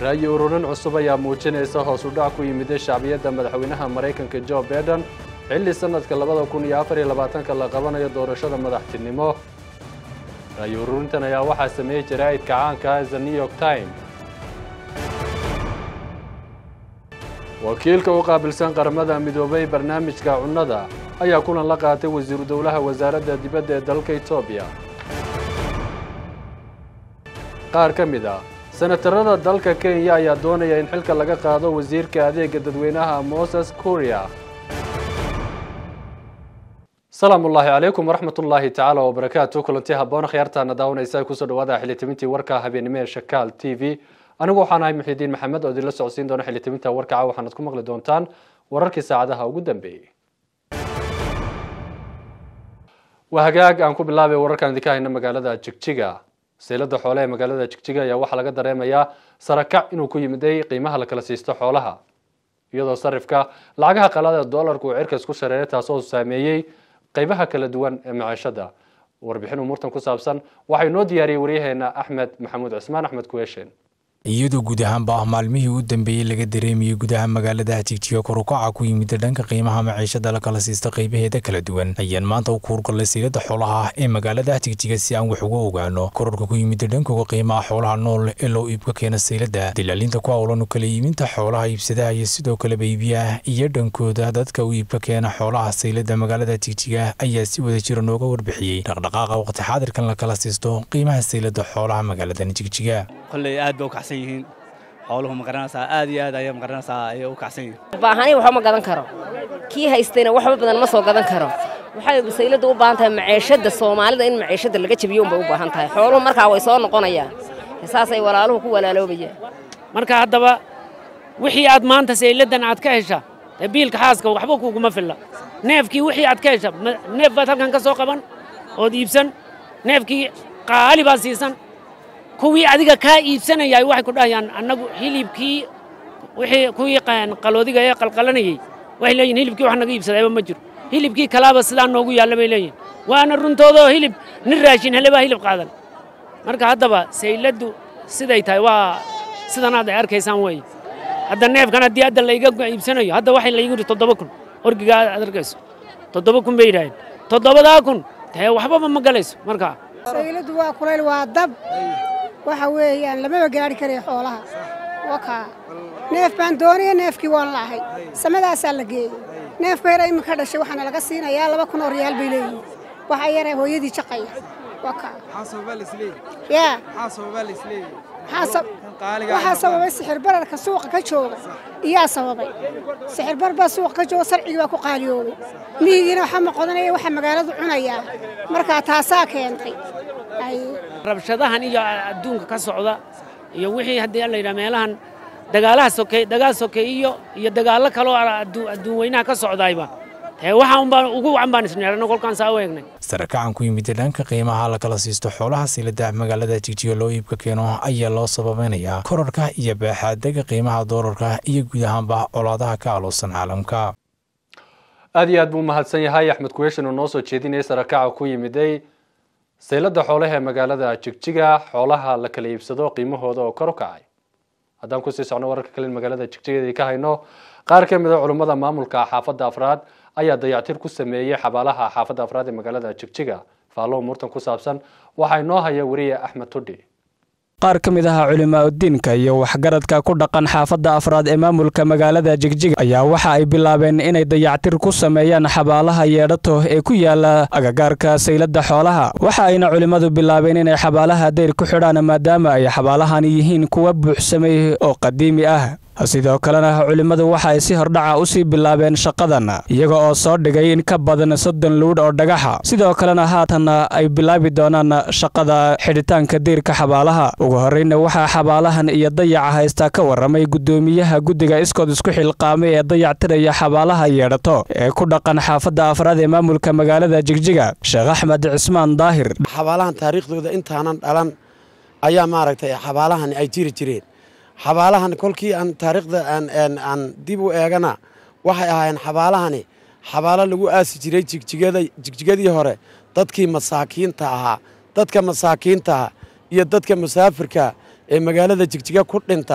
ra'yi ururin cusub ayaa muujinaysa hoos u dhac ku yimida shacbiyadda madaxweynaha maraykanka jo biden xilli sanadka labada kun iyo afar iyo labaatanka la qabanayo doorashada madaxtinimo ra'yi ururintan ayaa waxaa sameeyey jaraa'idka caanka ah the new york time wakiilka u qaabilsan qaramada midoobay barnaamijka cunnada ayaa kulan la qaatay wasiiru dowlaha wasaaradda dibadda ee dalka etoobiya qaar ka mid ah senatarada dalka kenya ayaa doonaya in xilka laga qaado wasiirka adeega dadweynaha moses kuria asalaamu ullaahi calaykum waraxmat ullaahi tacaala wabarakaatu kulanti habboon khiyaartaana daawanaysa kusoo dhawaada xildhibintii warka habeenimo ee shakaal t v anigu waxaan ahay muxidiin maxamed oo idinla socodsiin doona xildhibinta warkaca waxaanad ku maqli doontaan wararkii saacadaha ugu dambeeyey waa hagaag aan ku bilaabay wararkaan idinka hayna magaalada jigjiga seylada xoole ee magaalada jigjiga ayaa waxaa laga dareemayaa sarakac inuu ku yimiday qiimaha la kala siisto xoolaha iyadoo sarifka lacagaha qalada doolarku uu cirka isku shareeray taasoo saameeyey qeybaha kala duwan ee maciishada warbixin umuurtan ku saabsan waxaa inoo diyaariyey waryaheena axmed maxamuud cismaan axmed kuweeshen iyadoo guud ahaanba ah maalmihii u dambeeyey laga dareemayey gudaha magaalada jigjiga korukaca ku yimid dhanka qiimaha maciishada la kala siista qaybaheeda kala duwan ayaan maanta u kuurgallay siilada xoolaha ah ee magaalada jigjiga si aan wax uga ogaano kororka ku yimid dhankooga qiimaha xoolaha nool ee loo iibka keena saylada dilaalinta ku howlan kala iibinta xoolaha iibsadaha iyo sidoo kaleba iibiyaha iyo dhankooda dadka u iibka keena xoolaha saylada magaalada jigjiga ayaa si wada jira nooga warbixiyey dhaqdhaqaaqa waqti xaadirkan la kala siisto qiimaha saylada xoolaha magaaladan jigjiga kolley aad bay u kacsan yihiin xooluhu ma garanaysaa aad iyo aad ayay ma garanaysaa ayay u kacsan yihiin baahani waxba ma gadan karo kii haystayna waxba badan ma soo gadan karo waxay saylada u baahan tahay maciishadda soomaalida in maciishadda laga jabiyo unbay u baahan tahay xooluhu markaa way soo noqonayaan saasay walaaluhu ku walaaloobayaan marka haddaba wixii aad maanta sayladan aad ka hesha ee biilka xaaska waxba kuguma filla neefkii wixii aad ka hesha neef baad halkan ka soo qaban ood iibsan neefkii qaali baad siisan kuwii adiga kaa iibsanayay waxay ku dhahayaan annagu hilibkii wixii kuwii qaloodiga ee qalqalanayey waxay leeyihin hilibkii wax naga iibsadayba ma jiro hilibkii kalaaba sidaa noogu yaalla bay leeyihin waana runtoodoo hilib nin raashin hele baa hilib qaadan marka haddaba sayladdu siday tahay waa sidanaad ay arkaysaan weeye hadda neefkan haddii hadda layga iibsanayo hadda waxay laygu yidhi toddoba kun orgiga aad arkayso toddoba kun bay yidhaaheen toddobadaa kun dee waxbaba ma galayso markaa sayladu waa kulayl waa dab waxa weeyaan lamaba gaadhi karaya xoolaha wakaa neef baan doonaya neefkii waan laahay samadaasaa la geeyey neef bayra iminka dhashay waxaana laga siinayaa laba kun oo riyaal bay leeyihin waxa yara hooyadii jaqaya wakaa yaa waxaa sababay sixir bararka suuqa ka jooga iyaa sababay sixir bar baa suuqa ka jooga sarcigii baa ku qaaliyoobay miyigiina waxa ma qodanaya waxa magaaladu cunayaa markaa taasaa keentay rabshadahan iyo adduunka ka socda iyo wixii haddii la yidhaha meelahan dagaalaha sokeey dagaal sokeeyo iyo dagaallo kaloo adduun weynaha ka socdayba ee waxa unbaan ugu wacan baan isneerano kolkaan saa u eegnay sarakacan ku yimid dhanka qiimaha la kala siisto xoolaha silada magaalada jigjiga loo iibka keeno ayaa loo sababeynayaa korarka iyo baaxaadega qiimaha doolarka iyo guud ahaanba colaadaha ka aloosan caalamka aad iyo aad buu umahadsan yahay axmed kuweeshan oo noo soo jeedinayay sarakaca ku yimiday saylada xoolaha ee magaalada jigjiga xoolaha la kala iibsado qiimahooda oo kor u kacay haddaan kusii socno wararka kale in magaalada jigjiga ka hayno qaar ka mid a culummada maamulka xaafadda afraad ayaa dayactir ku sameeyey xabaalaha xaafadda afraad ee magaalada jigjiga faallo umuurtan ku saabsan waxaa inoo haya weriye axmed tudhi qaar ka mid aha culimaauddiinka iyo waxgaradka ku dhaqan xaafadda afraad ee maamulka magaalada jigjiga ayaa waxa ay bilaabeen inay dayactir ku sameeyaan xabaalaha yeedhato ee ku yaala agagaarka saylada xoolaha waxa ayna culimmadu bilaabeen inay xabaalaha dayr ku xidhaan maadaama ay xabaalahani yihiin kuwa buuxsamay oo qadiimi ah sidoo kalena culimmadu waxa ay si hordhaca u sii bilaabeen shaqadan iyaga oo soo dhigay in ka badan soddon luudh oo dhagaxa sidoo kalena haatanna ay bilaabi doonaan shaqada xidhitaanka diirka xabaalaha ugu horreyna waxaa xabaalahan iyo dayaca haystaa ka warramay guddoomiyaha guddiga iskood isku xilqaamay ee dayactiraya xabaalaha yeedhato ee ku dhaqan xaafadda afraad ee maamulka magaalada jigjiga sheekh axmed cismaan daahir xabaalahan taariikhdooda intaanan dhalan ayaa maaragtay xabaalahan ay jiri jireen xabaalahan kolkii aan taariikhda aan dib u eegana waxay ahaayeen xabaalahani xabaalo lagu aasi jiray jigjigadii hore dadkii masaakiinta ahaa dadka masaakiintaha iyo dadka musaafirka ee magaalada jigjiga ku dhinta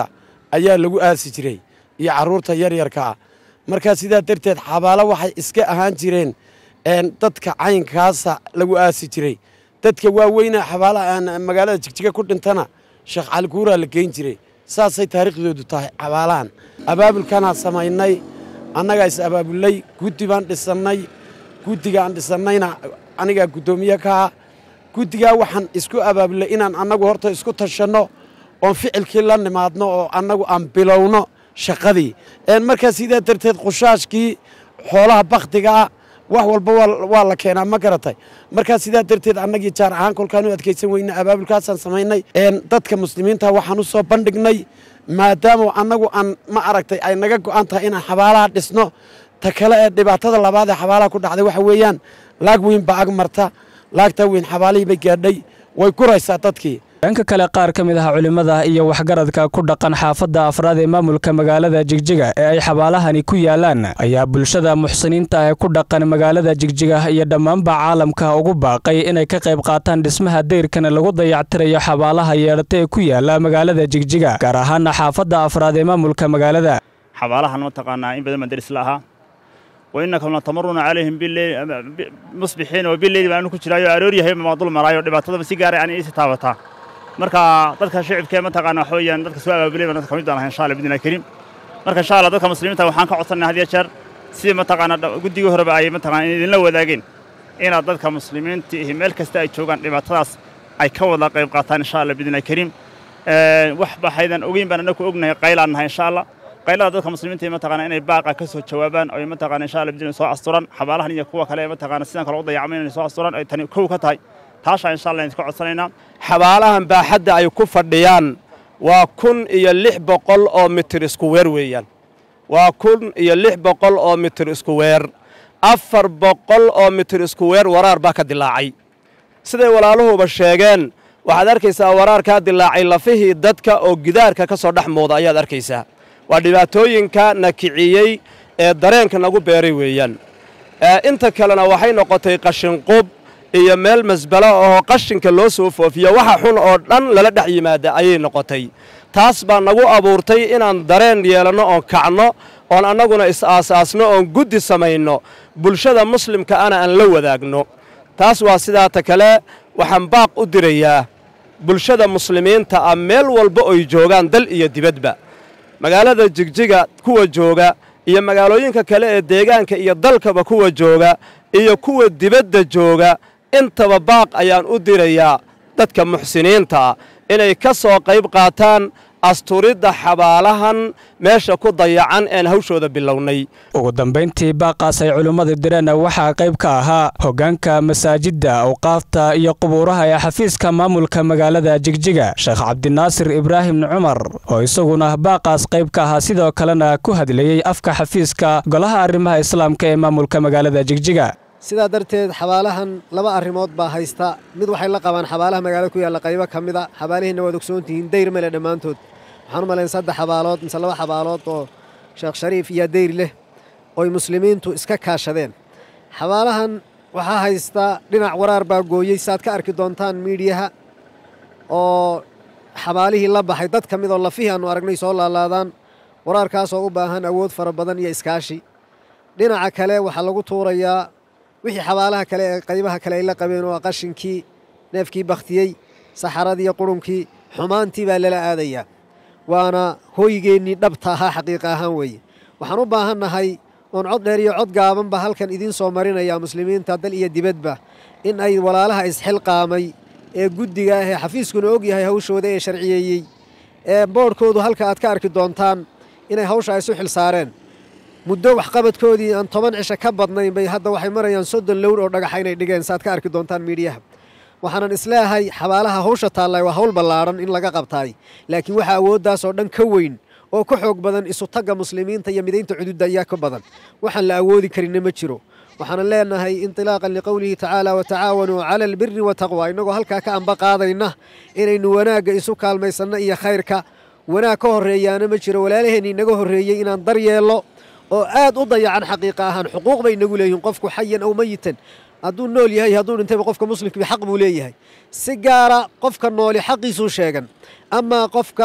ayaa lagu aasi jiray iyo carruurta yaryarka ah markaa sidaa darteed xabaalo waxay iska ahaan jireen dadka caynkaasa lagu aasi jiray dadka waaweyna xabaalaha magaalada jigjiga ku dhintana sheekh cali kuuraa la geyn jiray saasay taariikhdoodu tahay xabaalahan abaabulkanaa samaynay annagaa is abaabulnay guddi baan dhisannay guddigaan dhisannayna anigaa guddoomiye ka ah guddigaa waxaan isku abaabulnay inaan annagu horta isku tashanno oon ficilkii la nimaadno oo annagu aan bilowno shaqadii markaa sidaa darteed qushaashkii xoolaha bakhtigaa wax walba waa la keenaa ma garatay markaa sidaa darteed annagii jaar ahaan kolkaan u adkaysan weyna abaabulkaasaan samaynay dadka muslimiinta waxaan u soo bandhignay maadaama annagu aan ma aragtay ay naga go'an tahay inaan xabaalaha dhisno ta kale ee dhibaatada labaad ee xabaalaha ku dhacday waxa weeyaan laag weyn baa ag marta laagtaa weyn xabaalihii bay gaadhay way guraysaa dadkii dhanka kale qaar ka mid ah culimmada iyo waxgaradka ku dhaqan xaafadda afraad ee maamulka magaalada jigjiga ee ay xabaalahani ku yaalaan ayaa bulshada muxsiniinta ee ku dhaqan magaalada jigjiga iyo dhammaanba caalamka ugu baaqay inay ka qayb qaataan dhismaha dayrkana lagu dayactirayo xabaalaha yeedhata ee ku yaala magaalada jigjiga gaar ahaana xaafadda afraad ee maamulka magaalada xabaalahan mataqaanaa in badan baan deris la ahaa wainakum latamaruna calayhim musbixiina wa bileyli baanu ku jiraayo aroor yahay maa dul maraayo dhibaatadaba si gaaray aan iisi taabataa marka dadka shicibkee mataqaana waxa weeyaan dadka soo abaabulay baan dadka kamid baan ahay insha allah bidnillahi kariim marka insha allah dadka muslimiinta waxaan ka codsanay had iyo jeer sidii mataqaana guddigii horeba ay mataqaana idinla wadaageen inaad dadka muslimiinta ihi meel kasta ay joogaan dhibaatadaas ay ka wada qayb qaataan insha allah bidnillahi kariim wax baxaydan ogeyn baan annagu ognahay qaylaan nahay insha allah qaylada dadka muslimiinta mataqaana inay baaqa ka soo jawaabaan oo mataqaana insha allah bidnillahi soo asturan xabaalahan iyo kuwa kale mataqaana sidan kale u dayacmay inay soo asturan ay tani kow ka tahay taashaa insha allah idinka codsanaynaa xabaalahan baaxadda ay ku fadhiyaan waa kun iyo lix boqol oo mitir isku weer weeyaan waa kun iyo lix boqol oo mitir isku weer afar boqol oo mitir isku weer waraar baa ka dilaacay siday walaaluhuba sheegeen waxaad arkaysaa waraarkaa dilaacay lafihii dadka oo gidaarka ka soo dhex muuda ayaad arkaysaa waa dhibaatooyinka na kiciyey ee dareenka nagu beeray weeyaan inta kalena waxay noqotay qashinqub iyo meel masbalo oo qashinka loo soo foofiyo waxa xun oo dhan lala dhex yimaada ayay noqotay taas baa nagu abuurtay inaan dareen yeelanno oon kacno oon annaguna is-aasaasno oon guddi samayno bulshada muslimka ana aan la wadaagno taas waa sidaata kale waxaan baaq u dirayaa bulshada muslimiinta ah meel walba oy joogaan dal iyo dibadba magaalada jigjiga kuwa jooga iyo magaalooyinka kale ee deegaanka iyo dalkaba kuwa jooga iyo kuwa dibadda jooga intaba baaq ayaan u dirayaa dadka muxsiniinta ah inay ka soo qayb qaataan asturidda xabaalahan meesha ku dayacan een hawshooda bilownay ugu dambayntii baaqaas ay culimmadu direen waxaa qayb ka ahaa hoggaanka masaajidda awqaafta iyo qubuuraha ee xafiiska maamulka magaalada jigjiga sheekh cabdinaasir ibraahim cumar oo isaguna baaqaas qayb ka ahaa sidoo kalena ku hadlayey afka xafiiska golaha arrimaha islaamka ee maamulka magaalada jigjiga sidaa darteed xabaalahan laba arrimood baa haysta mid waxay la qabaan xabaalaha magaalada ku yaalla qaybo ka mida xabaalihiinna waad ogsoontihiin dayr male dhammaantood waxaan u malayn saddex xabaalood mise laba xabaalood oo sheekh shariif iyo dayr leh ooy muslimiintu iska kaashadeen xabaalahan waxaa haysta dhinac waraar baa gooyey saaad ka arki doontaan miidhiyaha oo xabaalihii la baxay dad ka mid oo lafihii aannu aragnay soo laalaadaan waraarkaasoo u baahan awood fara badan iyo iskaashi dhinaca kale waxaa lagu tuurayaa wixii xabaalaha kale ee qaybaha kale ay la qabeen oo qashinkii neefkii bakhtiyey saxaradii iyo qurunkii xumaantii baa lala aadayaa waana hooygeennii dhabta ahaa xaqiiqa ahaan weeye waxaan u baahannahay oon cod dheer iyo cod gaabanba halkan idiin soo marinaya muslimiinta dal iyo dibadba in ay walaalaha isxilqaamay ee guddiga ah ee xafiiskuna og yahay hawshooda ee sharciyeeyey ee boodhkoodu halka aad ka arki doontaan inay hawsha isu xil saareen muddo waxqabadkoodii aan toban cisho ka badnayn bay hadda waxay marayaan soddon lowr oo dhagaxa inay dhigeen saaad ka arki doontaan miidhiyaha waxaanan isleeyahay xabaalaha hawsha taallay waa hawl ballaadhan in laga qabtaay laakiin waxaa awooddaasoo dhan ka weyn oo ka xoog badan isutagga muslimiinta iyo midaynta cududda ayaa ka badan waxaan la awoodi karinna ma jiro waxaanan leenahay intilaaqan liqowlihi tacaala watacaawanuu cala albiri wataqwa innagoo halkaa ka amba qaadayna inaynu wanaagga isu kaalmaysanno iyo khayrka wanaag ka horreeyaana ma jiro walaalaheenni inaga horreeyey inaan dar yeello oo aad u dayacan xaqiiqa ahaan xuquuq bay inagu leeyihin qofku xayan aw mayitan hadduu nool yahay hadduu dhintayba qofka muslimkii xaq buu leeyahay si gaara qofka nooli xaqiisuu sheegan amaa qofka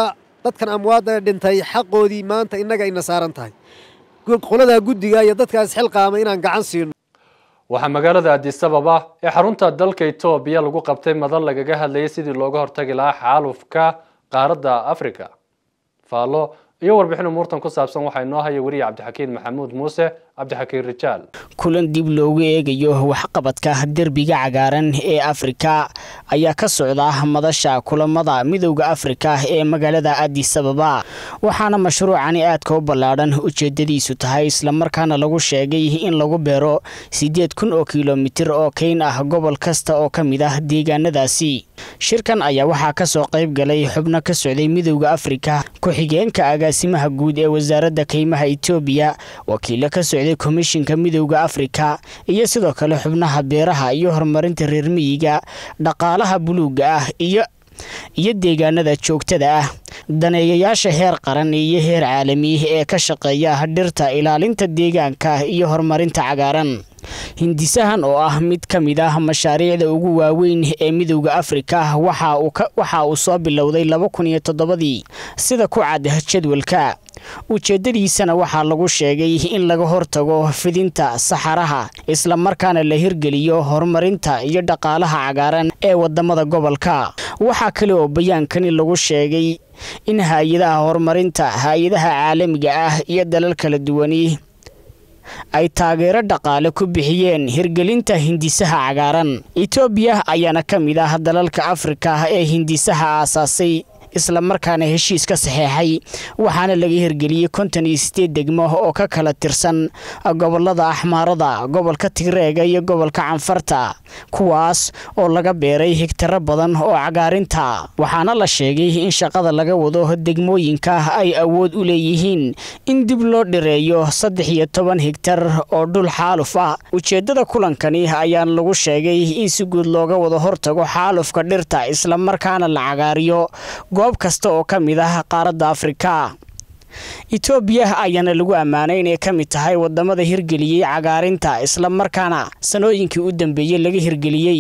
dadkan amwaadda dhintay xaqoodii maanta innaga ayna saaran tahay qoladaa guddiga iyo dadkaas xilqaama inaan gacan siino waxaa magaalada adisababa ee xarunta dalka etoobiya lagu qabtay madal lagaga hadlayay sidii looga hortagi lahaa xaalufka qaaradda africa faallo iyo warbixin umuurtan ku saabsan waxaa inoo haya weriye cabdixakiin maxamuud muuse cabdixakiin rijaal kulan dib loogu eegayo waxqabadka derbiga cagaaran ee afrika ayaa ka socda madasha kulamada midowda afrika ee magaalada adisababa waxaana mashruucani aadka u ballaadhan ujeedadiisu tahay islamarkaana lagu sheegay in lagu beero siddeed kun oo kilomitir oo keyn ah gobol kasta oo ka mid ah deegaanadaasi shirkan ayaa waxaa ka soo qayb galay xubno ka socday midowda afrika ku-xigeenka agaasimaha guud ee wasaaradda keymaha etoobiya wakiilo ka socday komishinka midowda afrika iyo sidoo kale xubnaha beeraha iyo horumarinta reer miyiga dhaqaalaha buluugga ah iyo iyo deegaanada joogtada ah daneeyayaasha heer qaran iyo heer caalami ee ka shaqeeya dhirta ilaalinta deegaanka iyo horumarinta cagaaran hindisahan oo ah mid ka mid ah mashaariicda ugu waaweyn ee midowda afrika waxa uu soo bilowday laba kun iyo toddobadii sida ku cad jadwalka ujeedadiisana waxaa lagu sheegay in laga hortago fidinta saxaraha islamarkaana la hirgeliyo horumarinta iyo dhaqaalaha cagaaran ee wadamada gobolka waxaa kale oo bayaankani lagu sheegay in hay-adaha horumarinta hay-adaha caalamiga ah iyo dalal kala duwani ay taageero dhaqaale ku bixiyeen hirgelinta hindisaha cagaaran etoobiya ayaana ka mid ah dalalka afrika ee hindisaha aasaasay islamarkaana heshiis ka saxeexay waxaana laga hirgeliyey konton iyo sideed degmo oo ka kala tirsan gobolada axmaarada gobolka tigreega iyo gobolka canfarta kuwaas oo laga beeray higtaro badan oo cagaarinta waxaana la sheegay in shaqada laga wado degmooyinka ay awood u leeyihiin in dib loo dhireeyo saddex iyo toban higtar oo dhul xaaluf ah ujeeddada kulankani ayaana lagu sheegay in si guud looga wado hortago xaalufka dhirta islamarkaana la cagaariyo goob kasta oo ka mid ah qaaradda afrika etoobiya ayaana lagu ammaanay inay ka mid tahay wadamada hirgeliyey cagaarinta islamarkaana sanooyinkii u dambeeyey laga hirgeliyey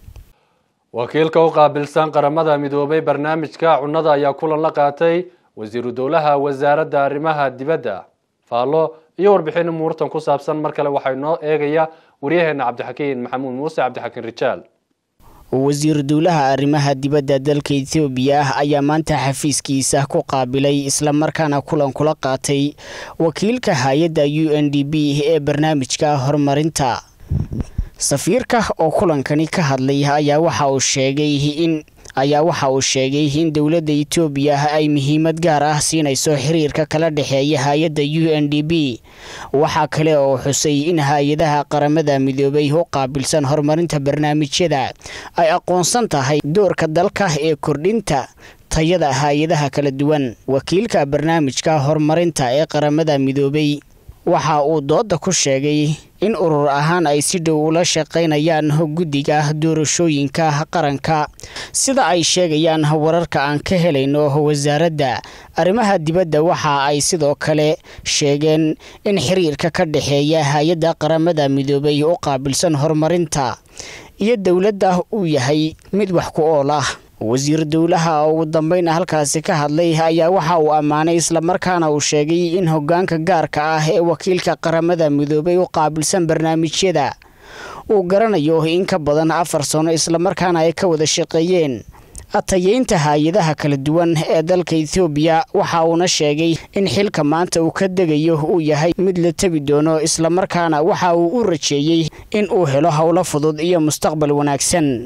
wakiilka u qaabilsan qaramada midoobay barnaamijka cunnada ayaa kulan la qaatay wasiiru dowlaha wasaaradda arrimaha dibadda faallo iyo warbixin umuurtan ku saabsan mar kale waxaa inoo eegaya waryaheena cabdixakiin maxamuud muuse cabdixakiin rijaal wasiiru dowlaha arrimaha dibadda dalka etoobiya ayaa maanta xafiiskiisa ku qaabilay islamarkaana kulan kula qaatay wakiilka hay-adda u n d b ee barnaamijka horumarinta safiirka oo kulankani ka hadlay ayaa waxa uu sheegay in ayaa waxa uu sheegay in dowladda etoobiya ay muhiimad gaar ah siinayso xiriirka kala dhexeeya hay-adda u n d b waxaa kale oo xusay in hay-adaha qaramada midoobay u qaabilsan horumarinta barnaamijyada ay aqoonsan tahay doorka dalka ee kordhinta tayada hay-adaha kala duwan wakiilka barnaamijka horumarinta ee qaramada midoobay waxa uu dooda ku sheegay in urur ahaan ay si dhow ula shaqaynayaan guddiga doorashooyinka qaranka sida ay sheegayaan wararka aan ka helayno wasaaradda arrimaha dibadda waxa ay sidoo kale sheegeen in xiriirka ka dhexeeya hay-adda qaramada midoobay u qaabilsan horumarinta iyo dowladda uu yahay mid wax ku ool ah wasiir dowlaha oo ugu dambeyn halkaasi ka hadlay ayaa waxa uu ammaanay islamarkaana uu sheegay in hogaanka gaarka ah ee wakiilka qaramada midoobay u qaabilsan barnaamijyada uu garanayo in ka badan afar sano islamarkaana ay ka wada shaqeeyeen atayeynta hay-adaha kala duwan ee dalka ethoobiya waxa uuna sheegay in xilka maanta uu ka degayo uu yahay mid la tebi doono islamarkaana waxa uu u rajeeyey in uu helo howlo fudud iyo mustaqbal wanaagsan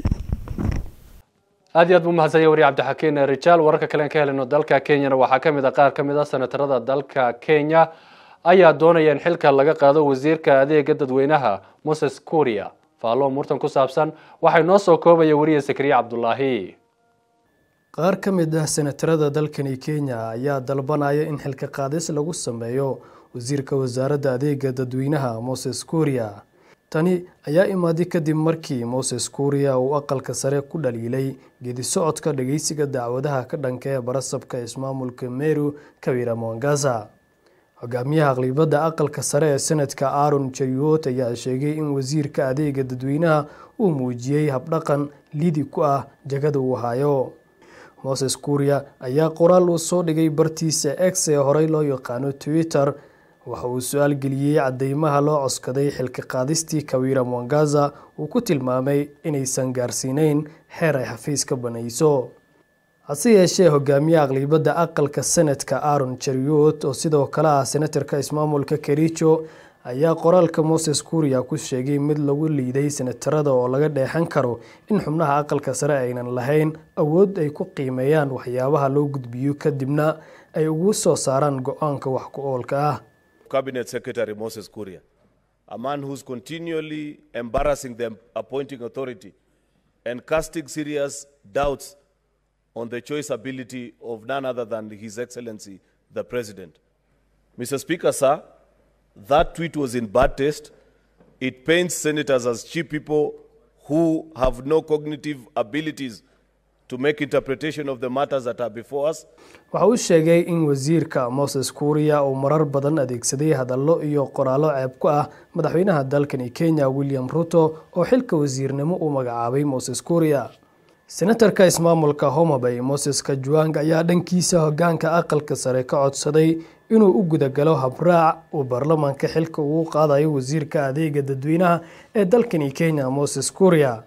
aad iyo aad buu umahadsanya wariye cabdixakiin rijaal wararka kalean ka helino dalka kenyana waxaa ka mid a qaar ka mid a senatarada dalka kenya ayaa doonaya in xilka laga qaado wasiirka adeega dadweynaha moses kuria faallo umuurtan ku saabsan waxay noo soo koobaya wariye sakriye cabdulaahi qaar ka mid ah senatarada dalkani kenya ayaa dalbanaya in xilka qaadis lagu sameeyo wasiirka wasaaradda adeega dadweynaha moses kuria tani ayaa imaaday kadib markii moses kuuriya uu aqalka sare ku dhaliilay geedi socodka dhageysiga dacwadaha ka dhanka ee barasabka ismaamulka meru kawira mwangaza hogaamiyaha aqlibadda aqalka sare ee senadka aaron jeriwot ayaa sheegay in wasiirka adeega dadweynaha uu muujiyey habdhaqan lidi ku ah jagada uu hayo moses kuuriya ayaa qoraal uu soo dhigay bartiisa x ee horey loo yaqaano twitter waxa uu su-aal geliyey cadeymaha loo coskaday xilka qaadistii kawira mwangaza uu ku tilmaamay inaysan gaarsiineyn xeer ay xafiis ka banayso hase yeeshee hogaamiye aqlibadda aqalka senadka aaron jeriot oo sidoo kale ah senatarka ismaamulka kericho ayaa qoraalka moses kuuriya ku sheegay mid lagu liiday senatarada oo laga dheexan karo in xubnaha aqalka sare aynan lahayn awood ay ku qiimeeyaan waxyaabaha loo gudbiyo kadibna ay ugu soo saaraan go-aanka wax ku oolka ah Cabinet Secretary Moses Kuria, a man who's continually embarrassing the appointing authority and casting serious doubts on the choice ability of none other than His Excellency the President. Mr. Speaker, sir, that tweet was in bad taste. It paints senators as cheap people who have no cognitive abilities to make interpretation of the matters that are before us. waxa uu sheegay in wasiirka moses kuuriya uu marar badan adeegsaday hadallo iyo qoraallo ceeb ku ah madaxweynaha dalkani kenya william ruto oo xilka wasiirnimo uu magacaabay moses kuuriya senatarka ismaamulka homabay moses kajuang ayaa dhankiisa hogaanka aqalka sare ka codsaday inuu u gudagalo habraac uu baarlamaanka xilka ugu qaadayo wasiirka adeega dadweynaha ee dalkani kenya moses kuuriya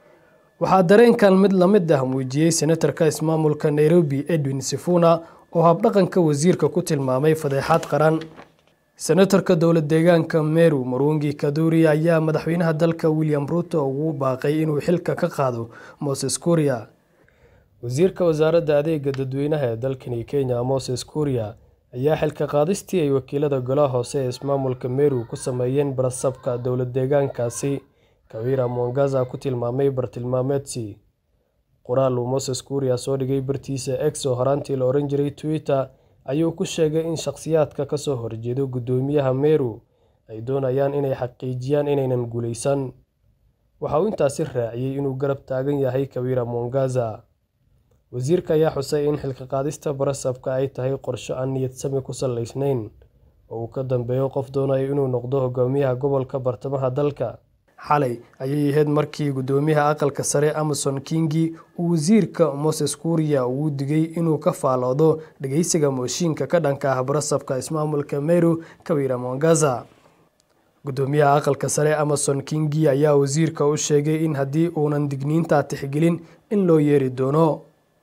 waxaa dareenkan mid lamid ah muujiyey senatarka ismaamulka nairobi edwin sifuna oo habdhaqanka wasiirka ku tilmaamay fadeexad qaran senatarka dowlad deegaanka meru marungi kaduri ayaa madaxweynaha dalka william ruto ugu baaqay inuu xilka ka qaado moses kuuriya wasiirka wasaaradda adeega dadweynaha ee dalkani kenya moses kuuriya ayaa xilka qaadistii ay wakiilada golaha hoose ee ismaamulka meru ku sameeyeen barasabka dowlad deegaankaasi kawira mongaza ku tilmaamay bartilmaameedsi qoraal uu moses kuuriya soo dhigay bartiisa ex oo horaantii la oran jiray twitter ayuu ku sheegay in shakhsiyaadka kasoo horjeedo guddoomiyaha meru ay doonayaan inay xaqiijiyaan inaynan guulaysan waxa uu intaasi raaciyey inuu garab taagan yahay kawira mongaza wasiirka ayaa xusay in xilka qaadista barasabka ay tahay qorsho aan niyad sami ku salaysnayn oo uu ka dambeeyo qof doonayo inuu noqdo hogaamiyaha gobolka bartamaha dalka xalay ayay ahayd markii guddoomiyaha aqalka sare amason kingi uu wasiirka moses kuuriya ugu digay inuu ka faaloodo dhageysiga mooshiinka ka dhanka ah barasabka ismaamulka meru kawira mongaza guddoomiyaha aqalka sare amason kingi ayaa wasiirka u sheegay in haddii uunan digniinta tixgelin in loo yeeri doono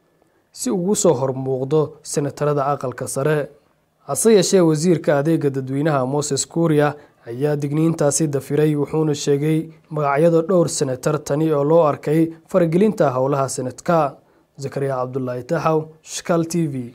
si ugu soo hormuuqdo senatarada aqalka sare hase yeeshee wasiirka adeega dadweynaha moses kuuriya ayaa digniintaasi dafiray wuxuuna sheegay magacyada dhowr senatar tani oo loo arkay faragelinta howlaha senadka zakariya cabdulaahi taxaw shkal t v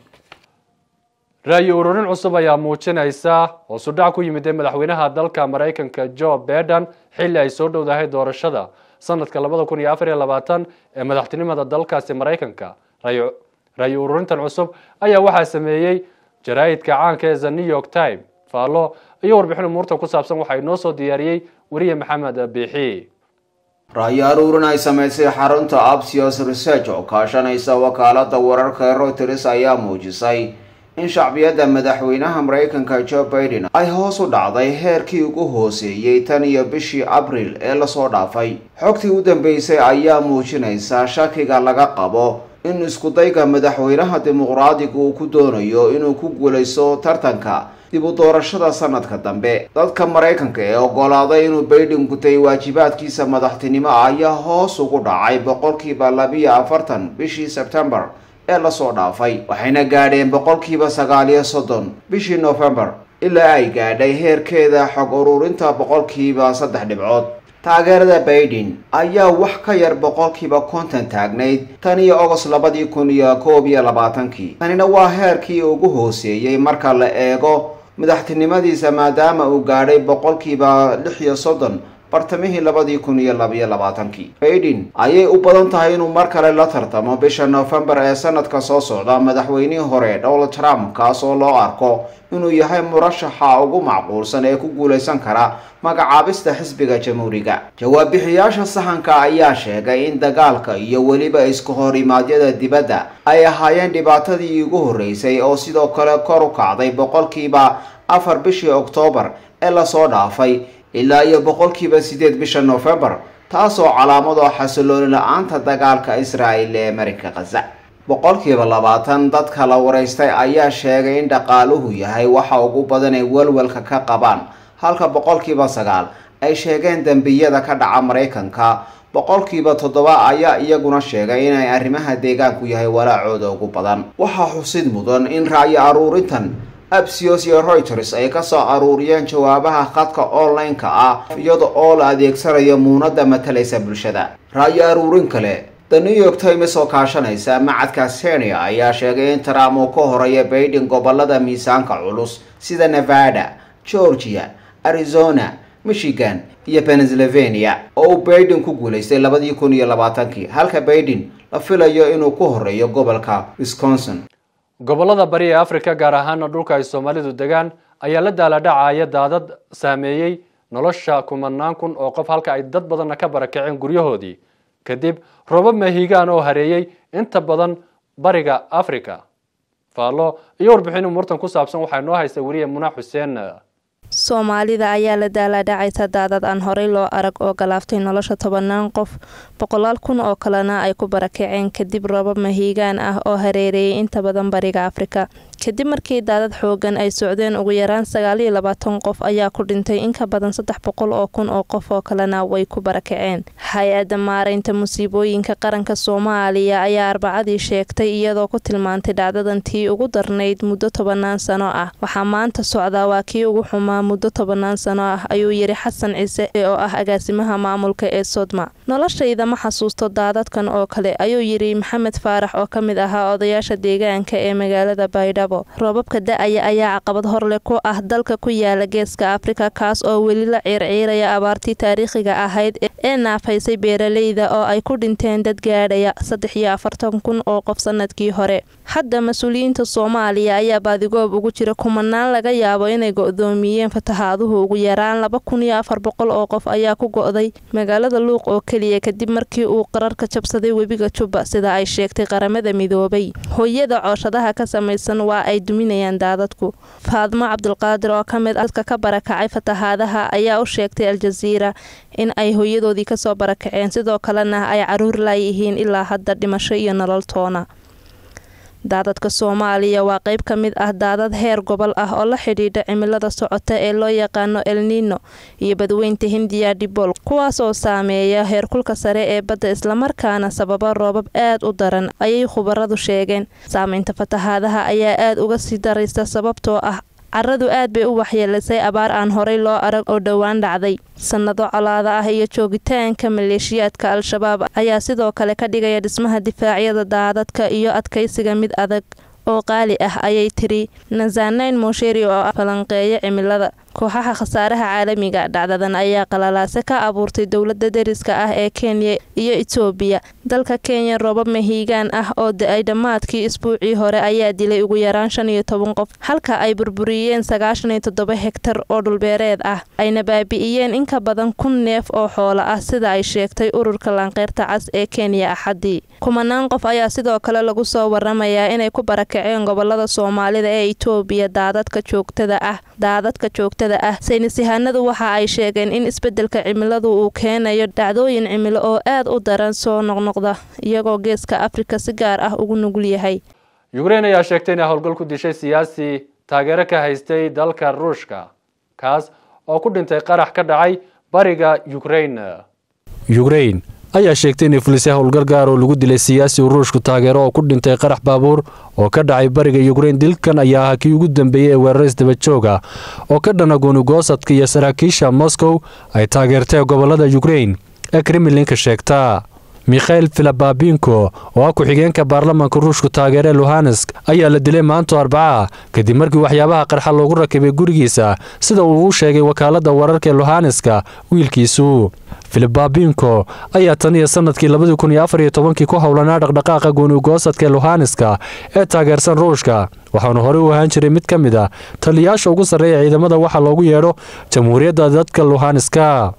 ra'yi ururin cusub ayaa muujinaysa hoos u dhac ku yimid ee madaxweynaha dalka maraykanka joe biden xilli ay soo dhowdahay doorashada sanadka labada kun iyo afar iyo labaatan ee madaxtinimada dalkaasi maraykanka ra'yi ururintan cusub ayaa waxaa sameeyey jaraa'idka caanka ee the new york time faallo iyo warbixin umuurta ku saabsan waxaa inoo soo diyaariyey weriye maxamed biixi ra'yi aruurin ay samaysay xarunta absios research oo kaashanaysa wakaalada wararka ee reuters ayaa muujisay in shacbiyadda madaxweynaha maraykanka joe biden ay hoos u dhacday heerkii ugu hooseeyey tan iyo bishii abril ee lasoo dhaafay xogtii u dambeysay ayaa muujinaysa shakiga laga qabo in iskudayga madaxweynaha dimuqraadiga uu ku doonayo inuu ku guulaysto tartanka dib u doorashada sanadka dambe dadka maraykanka ee oggolaaday inuu baydhin gutay waajibaadkiisa madaxtinimo ayaa hoos ugu dhacay boqolkiiba labiyo afartan bishii sebtembar ee lasoo dhaafay waxayna gaadheen boqolkiiba sagaaliyo soddon bishii nofembar ilaa ay gaadhay heerkeeda xog ururinta boqolkiiba saddex dhibcood taageerada baiden ayaa wax ka yar boqolkiiba konton taagnayd tan iyo ogos labadii kun iyo koob iyo labaatankii tanina waa heerkii ugu hooseeyey marka la eego madaxtinimadiisa maadaama uu gaadhay boqolkiiba lix iyo soddon bartamihii labadii kun iyo labiyo labaatankii baiden ayay u badan tahay inuu mar kale la tartamo bisha noofembar ee sanadka soo socda madaxweynihii hore donald trump kaas oo loo arko inuu yahay murashaxa ugu macquulsan ee ku guulaysan kara magacaabista xisbiga jamhuuriga jawaab-bixiyaasha sahanka ayaa sheegay in dagaalka iyo weliba iska horimaadyada dibadda ay ahaayeen dhibaatadii ugu horreysay oo sidoo kale kor u kacday boqolkiiba afar bishii oktoobar ee lasoo dhaafay ilaa iyo boqolkiiba sideed bisha noofembar taasoo calaamado xasilooni la-aanta dagaalka israa'il ee marinka khaza boqolkiiba labaatan dadka la waraystay ayaa sheegay in dhaqaaluhu yahay waxa ugu badan ay walwalka ka qabaan halka boqolkiiba sagaal ay sheegeen dembiyada ka dhaca maraykanka boqolkiiba toddoba ayaa iyaguna sheegay inay arrimaha deegaanku yahay walaacooda ugu badan waxaa xusid mudan in ra'yi aruurintan absios iyo reuters ay kasoo aruuriyeen jawaabaha khadka online-ka ah iyada oo la adeegsanayo muunada matalaysa bulshada ra'yi aruurin kale the new york times oo kaashanaysa macadka senia ayaa sheegay in trump uu ka horeeya baydin gobolada miisaanka culus sida nevada georgia arizona michigan iyo pennsylvania oo uu baydin ku guulaystay labadii kun iyo labaatankii halka baydin la filayo inuu ku horeeyo gobolka wisconsin gobollada bari ee afrika gaar ahaana dhulka ay soomaalidu degaan ayaa la daaladhacaya daadad saameeyey nolosha kumanaan kun oo qof halka ay dad badanna ka barakaceen guryahoodii kadib roobab mahiigaan oo hareeyey inta badan bariga africa faallo iyo warbixin umurtan ku saabsan waxaa noo haysta weriye muna xuseen soomaalida ayaa la daalaadhacaysa daadad aan horey loo arag oo galaaftay nolosha tobanaan qof boqolaal kun oo kalena ay ku barakaceen kadib roobab mahiigaan ah oo hareereeyay inta badan bariga afrika kadib markii daadad xoogan ay socdeen ugu yaraan sagaaliyo labaatan qof ayaa ku dhintay in ka badan saddex boqol oo kun oo qof oo kalena way ku barakaceen hay-adda maaraynta musiibooyinka qaranka soomaaliya ayaa arbacadii sheegtay iyadoo ku tilmaantay dhacdadan tii ugu darnayd muddo tobanaan sano ah waxaa maanta socdaa waa kii ugu xumaa muddo tobanaan sano ah ayuu yidhi xasan ciise oo ah agaasimaha maamulka ee sodma noloshayda ma xasuusto daadadkan oo kale ayuu yidhi maxamed faarax oo ka mid ahaa odayaasha deegaanka ee magaalada baydhabo roobabka da-aya ayaa caqabad horleh ku ah dalka ku yaala geeska afrika kaas oo weli la ciirciiraya abaartii taariikhiga ahayd ee naafaysay beeraleyda oo ay ku dhinteen dad gaadhaya saddex iyo afartan kun oo qof sanadkii hore hadda mas-uuliyiinta soomaaliya ayaa baadigoob ugu jira kumanaan laga yaabo inay go-doomiyeen fatahaaduhu ugu yaraan laba kun iyo afar boqol oo qof ayaa ku go-day magaalada luuq oo keliya kadib markii uu qararka jabsaday webiga jubba sida ay sheegtay qaramada midoobay hooyada cooshadaha ka samaysan waa ay duminayaan daadadku faadmo cabdulqaadir oo ka mid dadka ka barakacay fatahaadaha ayaa u sheegtay aljaziira in ay hooyadoodii kasoo barakaceen sidoo kalena ay caruur laayihiin ilaa hadda dhimasho iyo nolol toona daadadka soomaaliya waa qayb ka mid ah daadad heer gobol ah oo la xidhiidha cimilada socota ee loo yaqaano elnino iyo badweynta hindiya dhibol kuwaas oo saameeya heerkulka sare ee badda islamarkaana sababa roobab aad u daran ayay khubaradu sheegeen saameynta fatahaadaha ayaa aad uga sii daraysa sababtoo ah caradu aad bay u waxyeelisay abaar aan horey loo arag oo dhowaan dhacday sannado colaada ah iyo joogitaanka maleeshiyaadka al-shabaab ayaa sidoo kale ka dhigaya dhismaha difaacyada daadadka iyo adkaysiga mid adag oo qaali ah ayay tiri nazanayn mosheri oo ah falanqeeya cimilada kooxaha khasaaraha caalamiga dhacdadan ayaa qalalaase ka abuurtay dowlada deriska ah ee kenya iyo etoobiya dalka kenya roobab mahiigaan ah oo da-ay dhammaadkii isbuucii hore ayaa dilay ugu yaraan shan iyo toban qof halka ay burburiyeen sagaashan iyo toddoba hegtar oo dhulbeereed ah ayna baabi'iyeen in ka badan kun neef oo xoolo ah sida ay sheegtay ururka laanqeyrta cas ee kenya axadii kumanaan qof ayaa sidoo kale lagu soo waramayaa inay ku barakaceen gobolada soomaalida ee etoobiya daadadka joogtada ah daadadka joogtada ah saynis yahanadu waxa ay sheegeen in isbedelka cimiladu uu keenayo dhacdooyin cimilo oo aad u daran soo noqnoqda iyagoo geeska afrika si gaar ah ugu nugul yahay yukrain ayaa sheegtay inay howlgal ku dishay siyaasi taageero ka haystay dalka ruushka kaas oo ku dhintay qarax ka dhacay bariga yukrain yukrain ayaa sheegtay inay fulisay howlgal gaar oo lagu dilay siyaasi uu ruushku taageero oo ku dhintay qarax baabuur oo ka dhacay bariga yukrain dilkan ayaa ahaa kii ugu dambeeyey ee weeraris dabajooga oo ka dhana goonigoosadka iyo saraakiisha moscow ay taageertay gobolada yukrain ee kremlinka sheegta mikhail filababinko oo ah ku-xigeenka baarlamaanka ruushku taageere luhansk ayaa la dilay maanto arbaca kadib markii waxyaabaha qarxa loogu rakibay gurigiisa sida uu u sheegay wakaalada wararka ee luhanska wiilkiisu filibabinko ayaa tan iyo sanadkii labadii kun iyo afar iyo tobankii ku howlanaa dhaqdhaqaaqa goonigoosadka ee luhanska ee taageersan ruushka waxaanu horey u ahaan jiray mid ka mid a taliyayaasha ugu sarreeya ciidamada waxa loogu yeedho jamhuuriyadda dadka luhanska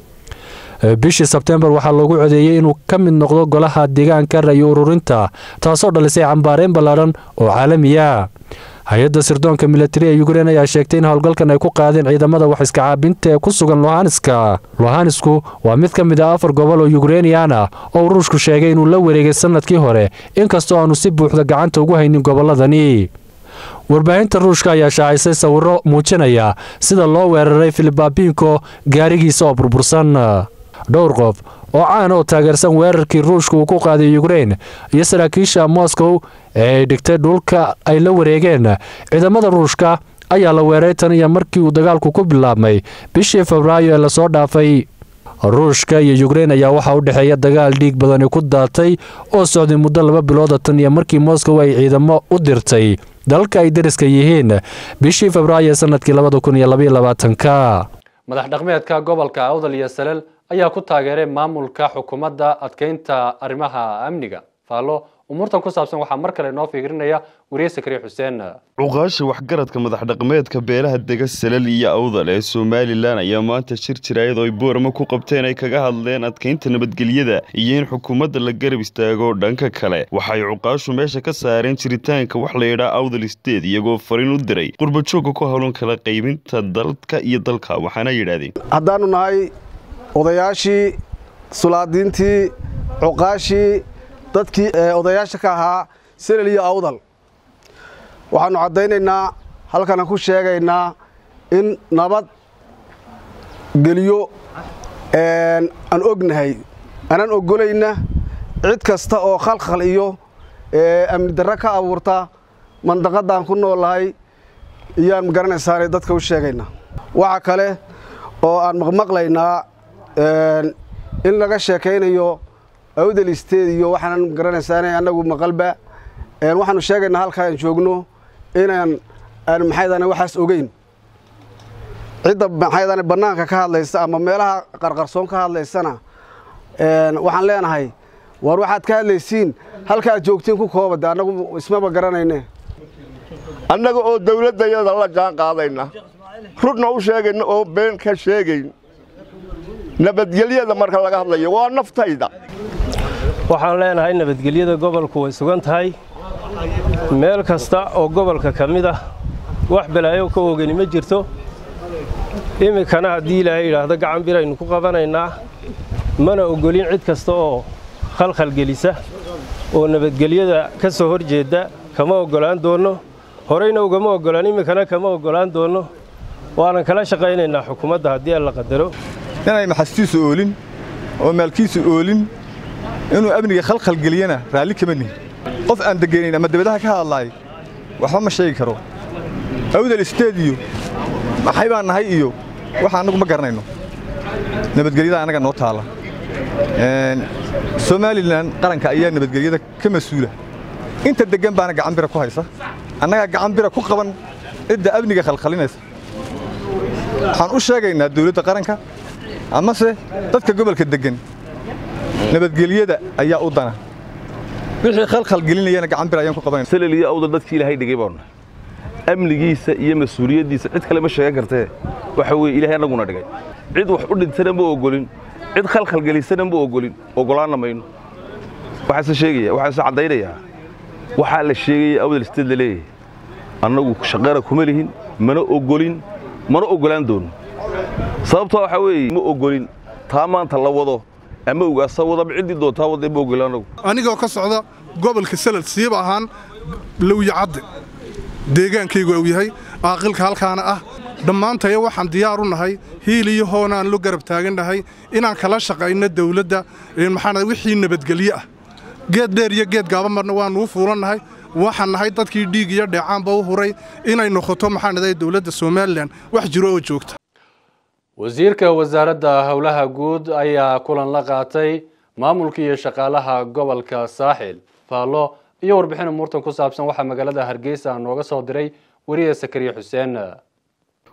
bishii sebtembar waxaa loogu codeeyey inuu ka mid noqdo golaha deegaanka rayo ururinta taasoo dhalisay cambaareen ballaadhan oo caalamiya hay-adda sirdoonka militari ee ukrein ayaa sheegtay in howlgalkan ay ku qaadeen ciidamada wax iska caabinta ee ku sugan lohanska lohanisku waa mid ka mid ah afar gobol oo yukrainiyan ah oo ruushku sheegay inuu la wareegay sannadkii hore inkastoo aanu si buuxda gacanta ugu haynin gobolladani warbaahinta ruushka ayaa shaacisay sawirro muujinaya sida loo weeraray filibabinko gaarigiisa oo burbursan dhowr qof oo caan oo taageersan weerarkii ruushka uu ku qaaday ukrein iyo saraakiisha moscow ee ay dhigtay dhulka ay la wareegeen ciidamada ruushka ayaa la weeray tan iyo markii uu dagaalku ku bilaabmay bishii febraayo ee lasoo dhaafay ruushka iyo ukrein ayaa waxaa u dhexeeya dagaal dhiig badani ku daatay oo socday muddo laba bilooda tan iyo markii moscow ay ciidamo u dirtay dalalka ay dariska yihiin bishii febraayo sanadkii labadakuniyolabaatanka madax dhaqmeedka gobolka awdal iyo salel ayaa ku taageeray maamulka xukuumadda adkeynta arrimaha amniga faallo umuurtan ku saabsan waxaa mar kale inoo fiirinaya wariye sakriye xuseen cuqaasha waxgaradka madax dhaqmeedka beelaha dega salal iyo awdal ee somalilan ayaa maanta shir jira iyadoo ay boorama ku qabteen ay kaga hadleen adkeynta nabadgelyada iyo in xukuumadda la garab istaago dhanka kale waxay cuqaashu meesha ka saareen jiritaanka wax la yidhaa awdal state iyagoo fariin u diray qurbajoogga ku howlan kala qaybinta dalka iyo dalka waxaana yidhaahdeen haddaannu nahay odayaashii sulaadiintii cuqaashii dadkii odayaasha ka ahaa selel iyo awdal waxaannu caddaynaynaa halkanan ku sheegaynaa in nabad geliyo aan ognahay aanan ogolayna cid kasta oo khalkhal iyo amni darro ka abuurta mandaqaddaan ku noolahay iyaan magaranaysaanay dadka u sheegaynaa waxa kale oo aan maqmaqlaynaa in laga sheekaynayo awdal isteed iyo waxaanan garanaysaana annagu maqalba waxaanu sheegaynaa halkaa aan joogno inaan aan maxaydane waxaas ogeyn cidda maxaydane bannaanka ka hadlaysa ama meelaha qarqarsoon ka hadlaysana waxaan leenahay war waxaad ka hadlaysiin halka aad joogtiin ku koobade annagu ismaba garanayne annaga oo dawladdayada la jaan qaadayna rudna u sheegayna oo been ka sheegayn nabadgelyada marka laga hadlayo waa naftayda waxaan leenahay nabadgelyada gobolku way sugan tahay meel kasta oo gobolka ka mid ah wax balaayo ka ogani ma jirto iminkana haddii ilaahay yidhaahdo gacan biraynu ku qabanaynaa mana ogolin cid kasta oo khalkhalgelisa oo nabadgelyada ka soo hor jeedda kama oggolaan doonno horeyna ugama oggolaan iminkana kama oggolaan doonno waanan kala shaqaynaynaa xukuumadda haddii alla qadaro inay maxastiisu oolin oo maalkiisu oolin inuu amniga khalkhalgeliyana raalli kama nihin qof aan deganayn ama dabadaha ka hadlaay waxba ma sheegi karo awdal isteed iyo maxay baan nahay iyo waxa annagu ma garanayno nabadgelyada annaga noo taalla somalilan qaranka ayaa nabadgelyada ka mas-uula inta deggan baana gacan bira ku haysa annagaa gacan bira ku qaban cidda amniga khalkhalinaysa waxaan u sheegaynaa dawladda qaranka amase dadka gobolka deggan nabadgelyada ayaa u dana wixii khalkhal gelinayana gacan bir ayaan ku qabanayna salel iyo awdal dadkii ilaahay dhigay baanu amnigiisa iyo mas-uuliyaddiisa cid kale ma sheegan kartee waxa weeye ilaahay annaguna dhigay cid wax u dhintana ma ogolin cid khalkhal gelisana ma ogolin ogolaanna mayno waxaase sheegaya waxaase caddaynayaa waxaa la sheegaya awdal isteed la leeyahay annagu shaqana kuma lihin mana ogolin mana ogolaan doono sababtoo waxaa weeye ma ogolin taa maanta la wado ama ugaasa wadaba ciddii doontaa wadee ma ogolin annagu anigoo ka socda gobolka salad siiba ahaan lowyacadde deegaankaygu uu yahay aaqilka halkaana ah dhammaantaya waxaan diyaar u nahay hiil iyo hoonaan lo garab taagannahay inaan kala shaqayno dawladda maxaa wixii nabadgelye ah geed dheer iyo geed gaaba marna waanuu fuulannahay waxaan nahay dadkii dhiig iyo dheecaanba u huray inay noqoto maxaa naday dawladda somalilan wax jiro oo joogta wasiirka wasaaradda howlaha guud ayaa kulan la qaatay maamulka iyo shaqaalaha gobolka saaxil faallo iyo warbixin umuurtan ku saabsan waxaa magaalada hargeysa nooga soo diray weriye sakariye xuseen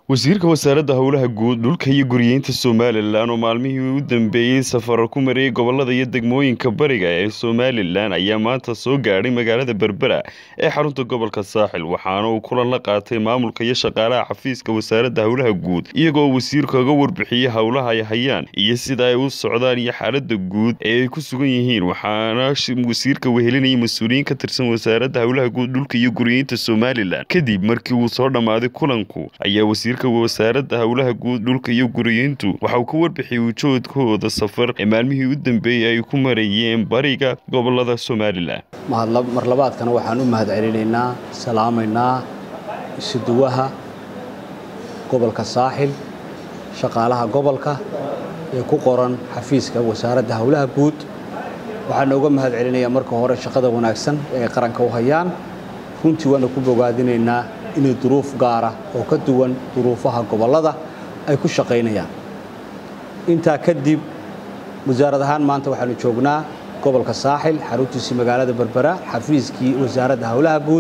wasiirka wasaaradda howlaha guud dhulka iyo guriyeynta somalilan oo maalmihii u dambeeyey safaro ku mariyey gobolada iyo degmooyinka bariga ee somalilan ayaa maanta soo gaadhay magaalada berbera ee xarunta gobolka saaxil waxaana uu kulan la qaatay maamulka iyo shaqaalaha xafiiska wasaaradda howlaha guud iyagoo wasiirka uga warbixiyey howlaha ay hayaan iyo sida ay u socdaan iyo xaalada guud ee ay ku sugan yihiin waxaana wasiirka wehelinayay mas-uuliyiin ka tirsan wasaaradda howlaha guud dhulka iyo guriyeynta somalilan kadib markii uu soo dhammaaday kulanku ayaa wasiirka wasaaradda howlaha guud dhulka iyo guriyeyntu waxa uu ka warbixiyey ujoodkooda safar ee maalmihii u dambeeyey ay ku marayeen bariga gobolada somalilan marlabaadkana waxaan u mahad celinaynaa salaamaynaa isuduwaha gobolka saaxil shaqaalaha gobolka ee ku qoran xafiiska wasaaradda howlaha guud waxaan uga mahad celinayaa marka hore shaqada wanaagsan ee ay qaranka u hayaan runtii waana ku bogaadinaynaa inay duruuf gaara oo ka duwan duruufaha gobollada ay ku shaqaynayaan intaa kadib wasaarad ahaan maanta waxaanu joognaa gobolka saaxil xaruntiisii magaalada berbera xafiiskii wasaaradda howlaha guud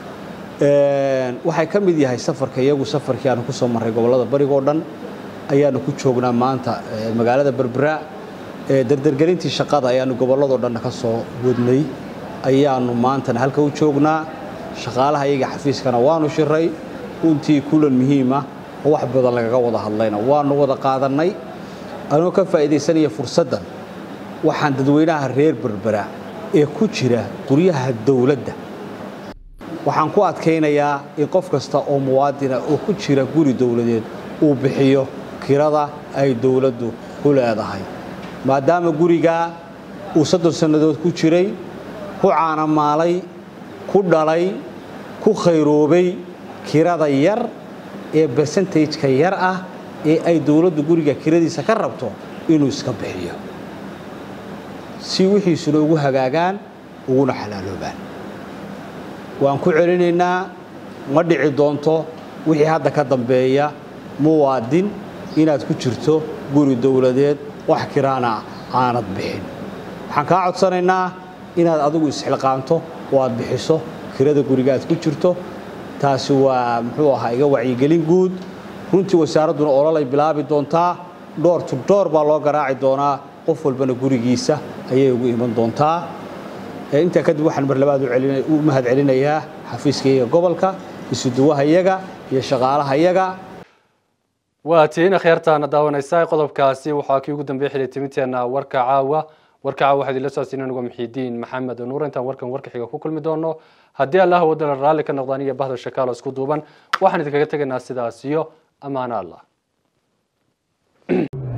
waxay ka mid yahay safarka iyagu safarkii aanu ku soo marray gobollada barigoo dhan ayaanu ku joognaa maanta magaalada berbera dardargelintii shaqada ayaanu gobolladoo dhan ka soo wadnay ayaanu maantana halka u joognaa shaqaalaha iyaga xafiiskana waanu shiray runtii kulan muhiima oo wax badan lagaga wada hadlayna waanu wada qaadannay anoo ka faa'iidaysanaya fursaddan waxaan dadweynaha reer berbera ee ku jira guryaha dowladda waxaan ku adkaynayaa in qof kasta oo muwaadina oo ku jira guri dowladeed uu bixiyo kirada ay dowladdu ku leedahay maadaama gurigaa uu soddon sannadood ku jiray ku caanamaalay ku dhalay ku khayroobay kirada yar ee bersentageka yar ah ee ay dowladdu guriga kiradiisa ka rabto inuu iska bixiyo si wixiisuna ugu hagaagaan uguna xalaaloobaan waan ku celinaynaa ma dhici doonto wixii hadda ka dambeeya muwaadin inaad ku jirto guri dowladeed wax kiraana aanad bixin waxaan kaa codsanaynaa inaad adigu isxilqaanto oo aad bixiso kirada guriga aad ku jirto taasi waa muxuu ahaa iga wacyigelin guud runtii wasaaradduna ololay bilaabi doontaa dhoor tu dhoor baa loo garaaci doonaa qof walbana gurigiisa ayay ugu iman doontaa intaa kadib waxaan mar labaad u mahad celinayaa xafiiskaiyaga gobolka isuduwaha iyaga iyo shaqaalaha iyaga waa tiina kheertaana daawanaysaa qodobkaasi waxaa kii ugu dambeey xilay timinteenna warka caawa warka caawa waxaad ila socodsiin anigo muxiidiin maxamed nuur intaan warkan warka xiga ku kulmi doono haddii allah wadala raalli ka noqdaan iyo bahda shakaalo isku duuban waxaan idinkaga tegaynaa sidaas iyo ammaano allah